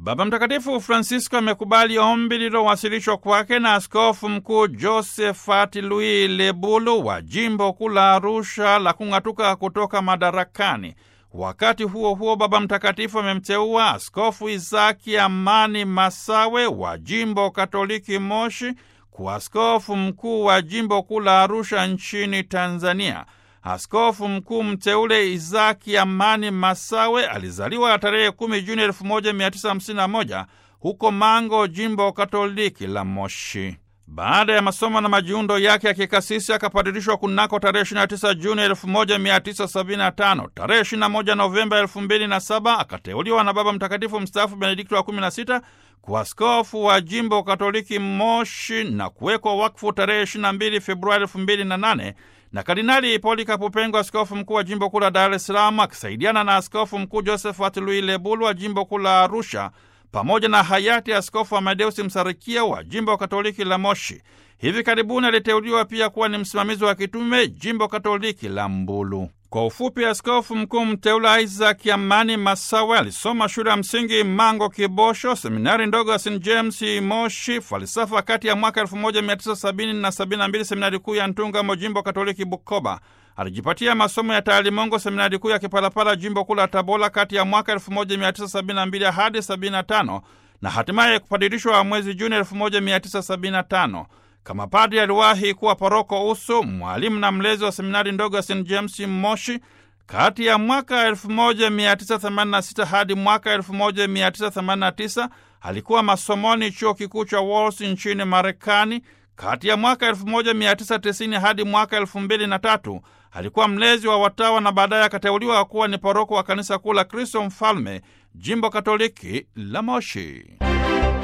Baba Mtakatifu Francisco amekubali ombi lililowasilishwa kwake na Askofu Mkuu Josephat Louis Lebulu wa jimbo kuu la Arusha la kung'atuka kutoka madarakani. Wakati huo huo, Baba Mtakatifu amemteua Askofu Isaki Amani Masawe wa jimbo Katoliki Moshi kuwa askofu mkuu wa jimbo kuu la Arusha nchini Tanzania. Askofu mkuu mteule Isaki Amani Masawe alizaliwa tarehe 10 Juni 1951 huko Mango, jimbo Katoliki la Moshi. Baada ya masomo na majiundo yake ya kikasisi akapadirishwa kunako tarehe 29 Juni 1975. Tarehe 21 Novemba 2007 akateuliwa na Baba Mtakatifu mstaafu Benedikto wa 16 kuwa askofu wa jimbo Katoliki Moshi na kuwekwa wakfu tarehe 22 Februari 2008 na Kardinali Polikapu Pengo, askofu mkuu wa jimbo kuu la Dar es Salaam, akisaidiana na askofu mkuu Josephat Louis Lebulu wa jimbo kuu la Arusha pamoja na hayati askofu Amadeusi Msarikia wa jimbo Katoliki la Moshi. Hivi karibuni aliteuliwa pia kuwa ni msimamizi wa kitume jimbo Katoliki la Mbulu. Kwa ufupi, askofu mkuu mteule Isaac Amani Masawe alisoma shule ya msingi Mango Kibosho, seminari ndogo ya St James Moshi, falsafa kati ya mwaka 1970 na 72, seminari kuu ya Ntungamo, jimbo Katoliki Bukoba. Alijipatia masomo ya taalimongo seminari kuu ya Kipalapala, jimbo kuu la Tabora, kati ya mwaka 1972 hadi 75 na hatimaye kupadirishwa mwezi Juni 1975. Kama padri aliwahi kuwa paroko usu, mwalimu na mlezi wa seminari ndogo ya St James Moshi kati ya mwaka 1986 hadi mwaka 1989. Alikuwa masomoni chuo kikuu cha Walsh nchini Marekani. Kati ya mwaka 1990 hadi mwaka 2003 alikuwa mlezi wa watawa na baadaye akateuliwa kuwa ni paroko wa kanisa kuu la Kristo Mfalme, jimbo Katoliki la Moshi.